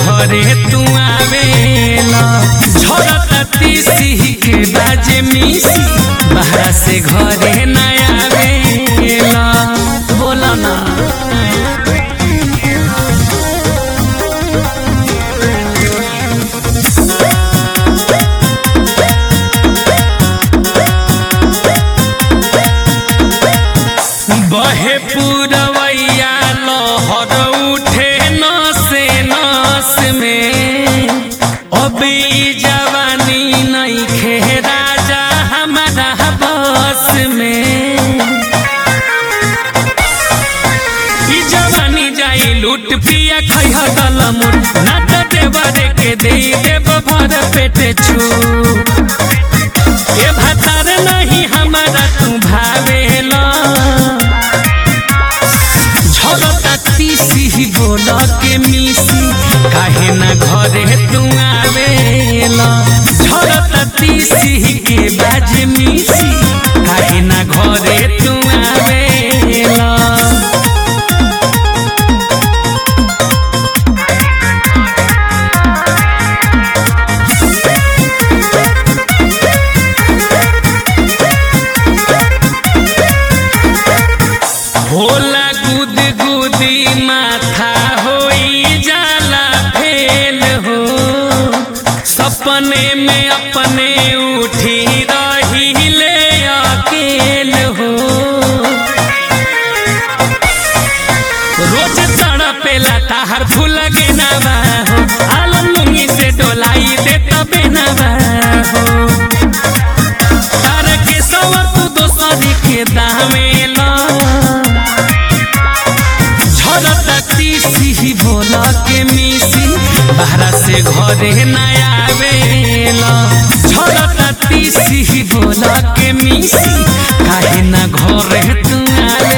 घरे तू आवेला झरता तीसी के बाजे मिसी बाहर से घरे ना आवेला बोला ना बहे पुरवैया लहर उठे नसे नस में अब ई जवानी नहीं खे राजा हमारा बस में ई जवानी जाई लूट पिया खैह गलमुर ना त देवरे के दे देव भर पेटे छू ए भातार नहीं हमारा तू भावेला झलता तीसी बोल के मिसी काहे ना घरे तू आवेला झलता तीसी के बाज मिसी काहे ना घरे तू आवेला होला गुद गुदी माथा होई जाला फेल हो सपने में अपने उठी रही ले अकेल हो रोज तड़पेला ताहर फूल गेनावा हो आलम लुंगी से डोलाई दे तबे नवा हो तार के सवर तू दोसरी के दामेला झरता तीसी भोल के मिसी बाहरा से घरे नया आवेला झरता तीसी भोल के मिसी काहे ना घरे तू आवेला